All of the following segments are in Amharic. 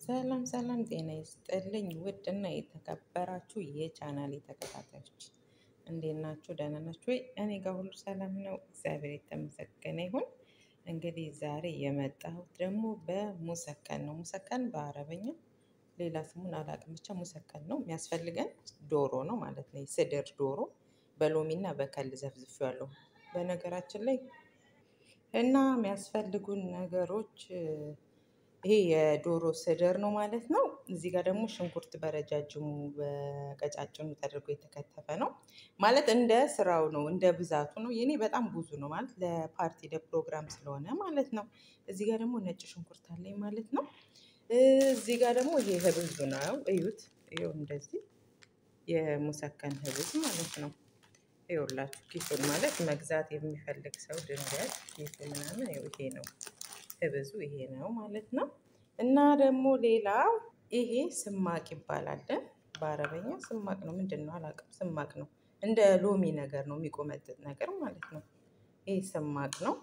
ሰላም ሰላም ጤና ይስጥልኝ ውድ እና የተከበራችሁ የቻናሌ ተከታታዮች እንዴት ናችሁ? ደህና ናችሁ ወይ? እኔ ጋር ሁሉ ሰላም ነው፣ እግዚአብሔር የተመሰገነ ይሁን። እንግዲህ ዛሬ የመጣሁት ደግሞ በሙሰከን ነው። ሙሰከን በአረበኛ ሌላ ስሙን አላውቅም፣ ብቻ ሙሰከን ነው። የሚያስፈልገን ዶሮ ነው ማለት ነው። ስድር ዶሮ በሎሚና በከል ዘፍዝፌዋለሁ። በነገራችን ላይ እና የሚያስፈልጉን ነገሮች ይሄ የዶሮ ስድር ነው ማለት ነው። እዚህ ጋር ደግሞ ሽንኩርት በረጃጅሙ በቀጫጭኑ ተደርጎ የተከተፈ ነው ማለት እንደ ስራው ነው፣ እንደ ብዛቱ ነው። የኔ በጣም ብዙ ነው ማለት ለፓርቲ ለፕሮግራም ስለሆነ ማለት ነው። እዚህ ጋር ደግሞ ነጭ ሽንኩርት አለኝ ማለት ነው። እዚህ ጋር ደግሞ ይሄ ህብዙ ነው፣ እዩት። ይኸው እንደዚህ የሙሰከን ህብዝ ማለት ነው። ይኸውላችሁ ኪሱን ማለት መግዛት የሚፈልግ ሰው ድንገት ኪሱ ምናምን ይኸው ይሄ ነው ህብዙ ይሄ ነው ማለት ነው። እና ደግሞ ሌላው ይሄ ስማቅ ይባላል። በአረበኛ ስማቅ ነው ምንድን ነው አላውቅም። ስማቅ ነው እንደ ሎሚ ነገር ነው የሚቆመጥጥ ነገር ማለት ነው። ይሄ ስማቅ ነው።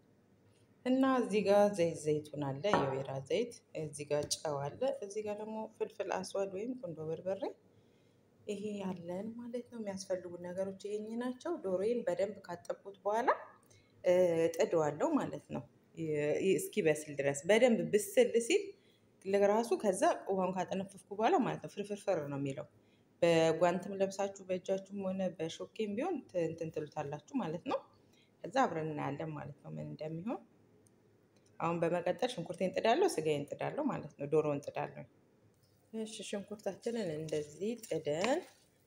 እና እዚህ ጋር ዘይት ዘይቱን አለ የወይራ ዘይት፣ እዚህ ጋር ጨው አለ፣ እዚህ ጋር ደግሞ ፍልፍል አስዋድ ወይም ቁንዶ በርበሬ ይሄ ያለን ማለት ነው። የሚያስፈልጉ ነገሮች ይሄኝ ናቸው። ዶሮዬን በደንብ ካጠብኩት በኋላ ጥደዋለሁ ማለት ነው እስኪበስል ድረስ በደንብ ብስል ሲል ለራሱ ከዛ ውሃን ካጠነፈፍኩ በኋላ ማለት ነው ፍርፍርፍር ነው የሚለው። በጓንትም ለብሳችሁ በእጃችሁም ሆነ በሾኬም ቢሆን እንትን ትሉታላችሁ ማለት ነው። ከዛ አብረን እናያለን ማለት ነው ምን እንደሚሆን። አሁን በመቀጠል ሽንኩርቴን ጥዳለሁ፣ ስጋዬን ጥዳለሁ ማለት ነው። ዶሮውን ጥዳለሁ። እሺ ሽንኩርታችንን እንደዚህ ጥደን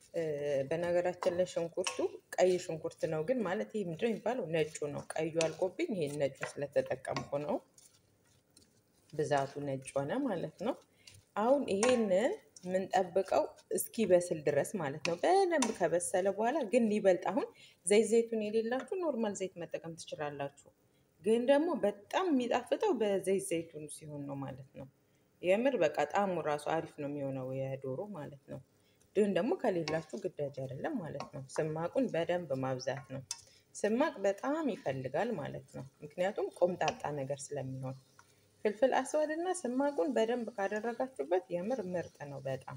በነገራችን ላይ ሽንኩርቱ ቀይ ሽንኩርት ነው፣ ግን ማለት ይህ ምንድን ነው የሚባለው? ነጩ ነው። ቀዩ አልቆብኝ ይሄን ነጩ ስለተጠቀምኩ ነው ብዛቱ ነጭ ሆነ ማለት ነው። አሁን ይሄንን የምንጠብቀው እስኪበስል ድረስ ማለት ነው። በደንብ ከበሰለ በኋላ ግን ሊበልጥ አሁን ዘይት ዘይቱን የሌላችሁ ኖርማል ዘይት መጠቀም ትችላላችሁ። ግን ደግሞ በጣም የሚጣፍጠው በዘይት ዘይቱን ሲሆን ነው ማለት ነው። የምር በቃ ጣዕሙ ራሱ አሪፍ ነው የሚሆነው የዶሮ ማለት ነው። ግን ደግሞ ከሌላችሁ ግዳጅ አይደለም ማለት ነው። ስማቁን በደንብ ማብዛት ነው። ስማቅ በጣም ይፈልጋል ማለት ነው። ምክንያቱም ቆምጣጣ ነገር ስለሚሆን ፍልፍል አስዋድ እና ስማቁን በደንብ ካደረጋችሁበት የምር ምርጥ ነው። በጣም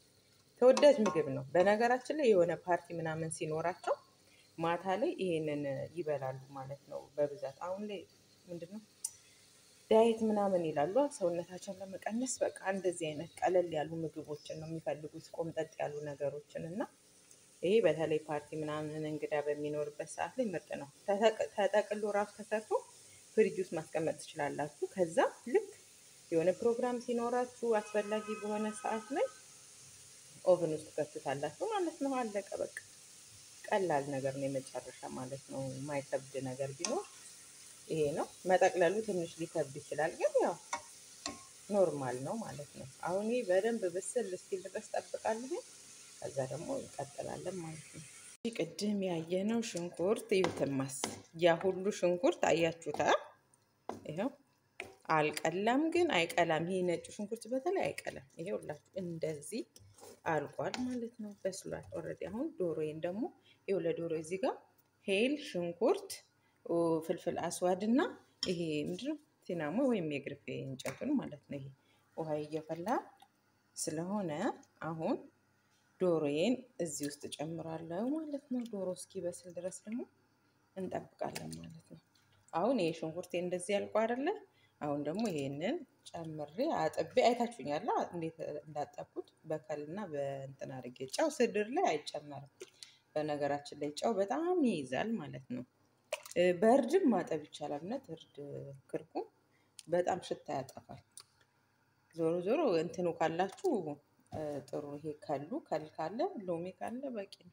ተወዳጅ ምግብ ነው። በነገራችን ላይ የሆነ ፓርቲ ምናምን ሲኖራቸው ማታ ላይ ይሄንን ይበላሉ ማለት ነው በብዛት አሁን ላይ ምንድን ነው ዳይት ምናምን ይላሉ ሰውነታቸውን ለመቀነስ በቃ እንደዚህ አይነት ቀለል ያሉ ምግቦችን ነው የሚፈልጉት፣ ቆምጠጥ ያሉ ነገሮችን እና ይሄ በተለይ ፓርቲ ምናምን እንግዳ በሚኖርበት ሰዓት ላይ ምርጥ ነው። ተጠቅሎ ራሱ ተሰርቶ ፍሪጅ ውስጥ ማስቀመጥ ትችላላችሁ። ከዛ ልክ የሆነ ፕሮግራም ሲኖራችሁ አስፈላጊ በሆነ ሰዓት ላይ ኦቨን ውስጥ ከቱታላችሁ ማለት ነው። አለቀ በቃ። ቀላል ነገር ነው የመጨረሻ ማለት ነው። የማይከብድ ነገር ቢኖር ይሄ ነው። መጠቅለሉ ትንሽ ሊከብድ ይችላል፣ ግን ያው ኖርማል ነው ማለት ነው። አሁን ይህ በደንብ ብስል እስኪል ድረስ ጠብቃለሁ። ከዛ ደግሞ እንቀጥላለን ማለት ነው። ቅድም ያየነው ሽንኩርት ይዩትማስ፣ ያ ሁሉ ሽንኩርት አያችሁታ? ይኸው አልቀላም፣ ግን አይቀላም። ይሄ ነጩ ሽንኩርት በተለይ አይቀላም። ይሄ ሁላችሁ እንደዚህ አልቋል ማለት ነው። በስሏል ኦልሬዲ። አሁን ዶሮዬን ደግሞ ይኸው ለዶሮ እዚህ ጋር ሄል ሽንኩርት ፍልፍል አስዋድ እና ይሄ ምንድነው ሲናሞ ወይም የግርፌ እንጨቱን ማለት ነው። ይሄ ውሃ እየፈላ ስለሆነ አሁን ዶሮዬን እዚህ ውስጥ ጨምራለሁ ማለት ነው። ዶሮ እስኪበስል ድረስ ደግሞ እንጠብቃለን ማለት ነው። አሁን ይሄ ሽንኩርቴ እንደዚህ ያልቁ አይደለ? አሁን ደግሞ ይሄንን ጨምሬ አጥቤ አይታችሁኛል እንዴት እንዳጠብኩት በከልና በእንትን አድርጌ። ጨው ስድር ላይ አይጨመርም በነገራችን ላይ ጨው በጣም ይይዛል ማለት ነው። በእርድም ማጠብ ይቻላል። እውነት እርድ ክርኩ በጣም ሽታ ያጠፋል። ዞሮ ዞሮ እንትኑ ካላችሁ ጥሩ። ይሄ ከሉ ከል ካለ ሎሚ ካለ በቂ ነው።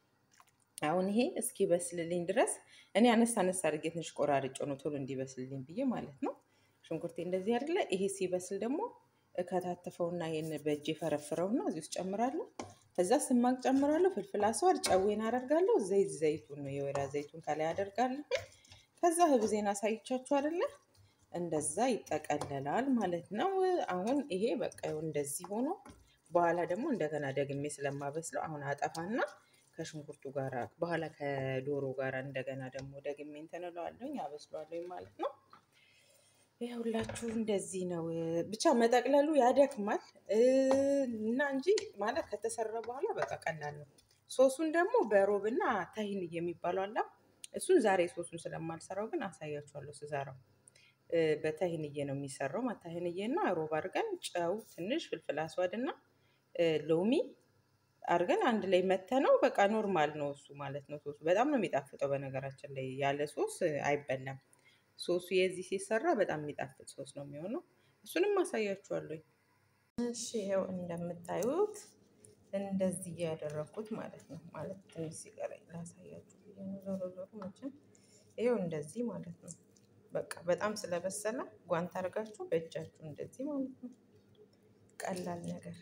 አሁን ይሄ እስኪ በስልልኝ ድረስ እኔ አነስ አነስ አድርጌ ትንሽ ቆራርጬ ነው ቶሎ እንዲበስልልኝ ብዬ ማለት ነው። ሽንኩርቴ እንደዚህ አይደለ? ይሄ ሲበስል ደግሞ እከታተፈውና ይሄን በእጄ ፈረፍረውና እዚህ ውስጥ ጨምራለሁ። ከዛ ስማቅ ጨምራለሁ። ፍልፍል አስዋድ ጨዌን አደርጋለሁ። ዘይት ዘይቱን ነው የወይራ ዘይቱን ከላይ አደርጋለሁ። ከዛ ህብዜን አሳይቻችሁ አይደለ? እንደዛ ይጠቀለላል ማለት ነው። አሁን ይሄ በቃ እንደዚህ ሆኖ በኋላ ደግሞ እንደገና ደግሜ ስለማበስለው አሁን አጠፋና ከሽንኩርቱ ጋር በኋላ ከዶሮ ጋር እንደገና ደግሞ ደግሜ እንትን እለዋለሁኝ አበስለዋለሁኝ ማለት ነው። ይኸውላችሁ እንደዚህ ነው። ብቻ መጠቅለሉ ያደክማል እና እንጂ ማለት ከተሰራ በኋላ በቃ ቀላል ነው። ሶሱን ደግሞ በሮብና ታሂን የሚባለው አላ እሱን ዛሬ ሶሱን ስለማልሰራው ግን አሳያችኋለሁ ስሰራው። በታሂንዬ ነው የሚሰራው። ታሂንዬና ሮብ አድርገን ጨው፣ ትንሽ ፍልፍል አስዋድ እና ሎሚ አድርገን አንድ ላይ መተነው በቃ ኖርማል ነው እሱ ማለት ነው። ሶሱ በጣም ነው የሚጣፍጠው። በነገራችን ላይ ያለ ሶስ አይበላም። ሶሱ የዚህ ሲሰራ በጣም የሚጣፍጥ ሶስ ነው የሚሆነው። እሱንም አሳያችኋለሁ። እሺ ይኸው እንደምታዩት እንደዚህ እያደረኩት ማለት ነው። ማለት ትንሽ ሲቀረኝ ላሳያችሁ ብዬ ነው። ዞሮ ዞሮ መቼም ይኸው እንደዚህ ማለት ነው። በቃ በጣም ስለበሰለ ጓንት አድርጋችሁ በእጃችሁ እንደዚህ ማለት ነው። ቀላል ነገር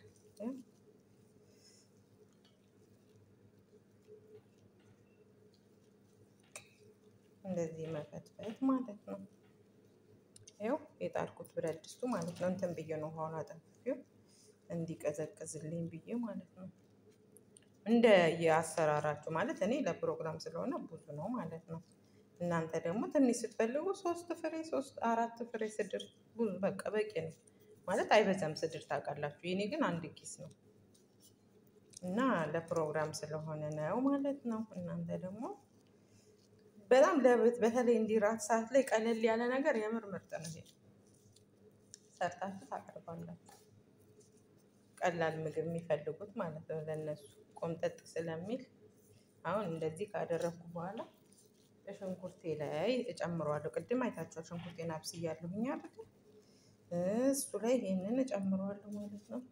እንደዚህ መፈትፈት ማለት ነው። ይኸው የጣልኩት ብረት ድስቱ ማለት ነው። እንትን ብዬ ነው ውሃውን አጠንፍፌው እንዲቀዘቅዝልኝ ብዬ ማለት ነው። እንደ የአሰራራችሁ ማለት እኔ ለፕሮግራም ስለሆነ ብዙ ነው ማለት ነው። እናንተ ደግሞ ትንሽ ስትፈልጉ ሶስት ፍሬ ሶስት አራት ፍሬ ስድር ብዙ በቃ በቂ ነው ማለት አይበዛም። ስድር ታውቃላችሁ። የኔ ግን አንድ ኪስ ነው እና ለፕሮግራም ስለሆነ ነው ማለት ነው። እናንተ ደግሞ በጣም ለቤት በተለይ እንዲህ ራት ሰዓት ላይ ቀለል ያለ ነገር የምር ምርጥ ነው። ይሄ ሰርታችሁ ታቀርባላችሁ። ቀላል ምግብ የሚፈልጉት ማለት ነው። ለነሱ ቆምጠጥ ስለሚል አሁን እንደዚህ ካደረግኩ በኋላ ሽንኩርቴ ላይ እጨምረዋለሁ። ቅድም አይታችኋል። ሽንኩርቴን አብስያለሁኝ አይደል? እሱ ላይ ይሄንን እጨምረዋለሁ ማለት ነው።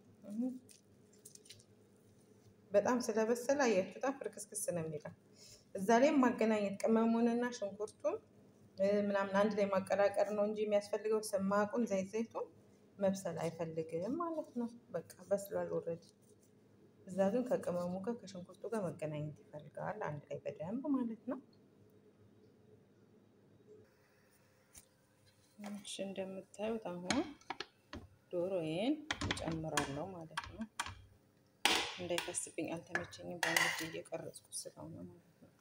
በጣም ስለበሰለ አያችሁታ፣ ፍርክስክስ ነው የሚለው እዛ ላይ ማገናኘት ቅመሙንና ሽንኩርቱን ምናምን አንድ ላይ ማቀላቀል ነው እንጂ የሚያስፈልገው ስማቁን ዘይት ዘይቱን መብሰል አይፈልግም ማለት ነው። በቃ በስሏል ኦልሬዲ። እዛ ግን ከቅመሙ ጋር ከሽንኩርቱ ጋር መገናኘት ይፈልጋል አንድ ላይ በደንብ ማለት ነው። እሺ እንደምታዩት አሁን ዶሮዬን እጨምራለሁ ማለት ነው። እንዳይፈስብኝ አልተመቸኝም። በአንድ እየቀረጽኩ ስለሆነ ማለት ነው።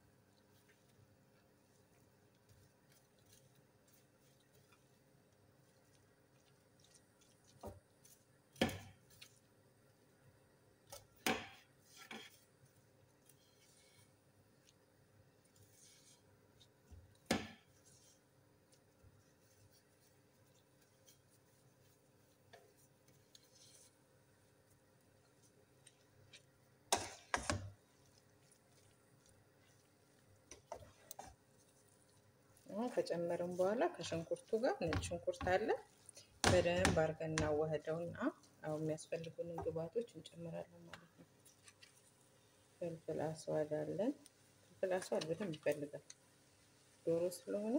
አሁን ከጨመርን በኋላ ከሽንኩርቱ ጋር ነጭ ሽንኩርት አለ በደንብ አድርገን እናዋህደውና አሁን የሚያስፈልጉንን ግብአቶች እንጨምራለን ማለት ነው። ፍልፍል አስዋድ አለን። ፍልፍል አስዋድ በደንብ ይፈልጋል ዶሮ ስለሆነ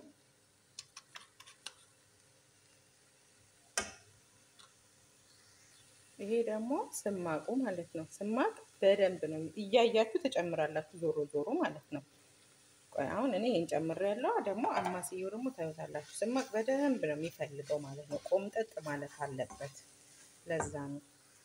ይሄ ደግሞ ስማቁ ማለት ነው። ስማቅ በደንብ ነው እያያችሁ ትጨምራላችሁ ዞሮ ዞሮ ማለት ነው። ቆይ አሁን እኔ ይሄን ጨምሬያለሁ። ደግሞ አማስየው ደግሞ ታዩታላችሁ። ስማቅ በደንብ ነው የሚፈልገው ማለት ነው። ቆምጠጥ ማለት አለበት። ለዛ ነው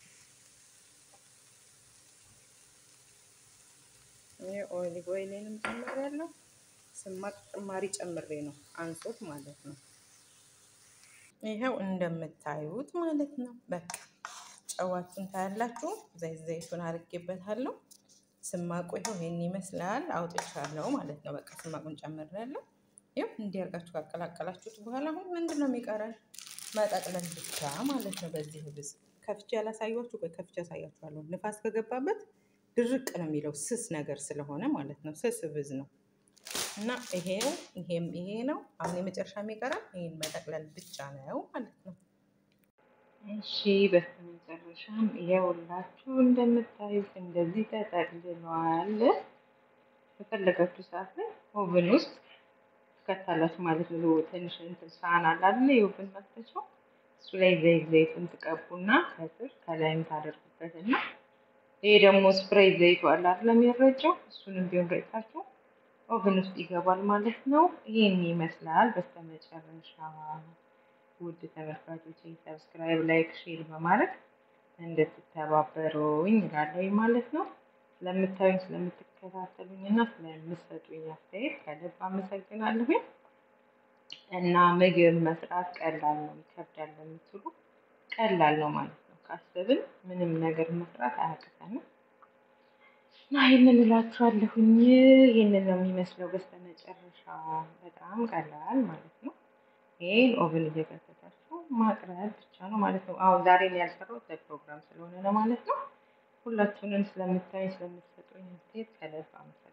ይሄ ኦሊቭ ኦይሌንም ጨምሬያለሁ። ስማቅ ጭማሪ ጨምሬ ነው አንሶት ማለት ነው። ይኸው እንደምታዩት ማለት ነው። በቃ ጨዋችሁን ታያላችሁ። ዘይት ዘይቱን አድርጌበታለሁ። ስማቁ ይኸው ይሄን ይመስላል። አውጥቻለሁ ማለት ነው። በቃ ስማቁን ጨምሬያለሁ። ይኸው እንዲህ አድርጋችሁ ካቀላቀላችሁት በኋላ አሁን ምንድን ነው የሚቀረን? መጠቅለል ብቻ ማለት ነው። በዚህ ብዝ ከፍቼ ያላሳያችሁ ወይ ከፍቼ ያሳያችኋለሁ። ንፋስ ከገባበት ድርቅ ነው የሚለው ስስ ነገር ስለሆነ ማለት ነው። ስስ ብዝ ነው እና ይሄ ይሄም ይሄ ነው። አሁን የመጨረሻ የሚቀረን ይሄን መጠቅለል ብቻ ነው ማለት ነው። እሺ በስተመጨረሻም ይኸውላችሁ እንደምታዩት እንደዚህ ተጠቅልሏል። በፈለጋችሁ ሰዓት ላይ ኦቨን ውስጥ ትከታላችሁ ማለት ነው። ትንሽ እንትን ሳህን አለ አይደል? የኦቨን መክተቻው እሱ ላይ ዘይት ዘይቱን ትቀቡና ከስር ከላይም ታደርጉበትና ይሄ ደግሞ ስፕሬይ ዘይቱ አለ አይደል? የሚረጨው እሱንም ቢሆን ረጭታችሁ ኦቨን ውስጥ ይገባል ማለት ነው። ይሄን ይመስላል በስተመጨረሻ ውድ ተመልካቾች ሰብስክራይብ፣ ላይክ፣ ሼር በማድረግ እንድትተባበሩኝ እላለሁ ማለት ነው። ስለምታዩኝ ስለምትከታተሉኝ እና ስለምትሰጡኝ አስተያየት ከልብ አመሰግናለሁኝ። እና ምግብ መስራት ቀላል ነው ይከብዳል ለምትሉ ቀላል ነው ማለት ነው። ካሰብን ምንም ነገር መስራት አያቅተንም። እና ይህንን እላችኋለሁኝ። ይህንን ነው የሚመስለው በስተመጨረሻ በጣም ቀላል ማለት ነው። ይህን ኦቨን እየከተታችሁ ማቅረብ ብቻ ነው ማለት ነው። አሁን ዛሬ ነው ያልሰራሁት ለፕሮግራም ስለሆነ ነው ማለት ነው። ሁላችሁንም ስለምታዩኝ ስለምትሰጡኝ አስተያየት ከልብ አመሰግናለሁ።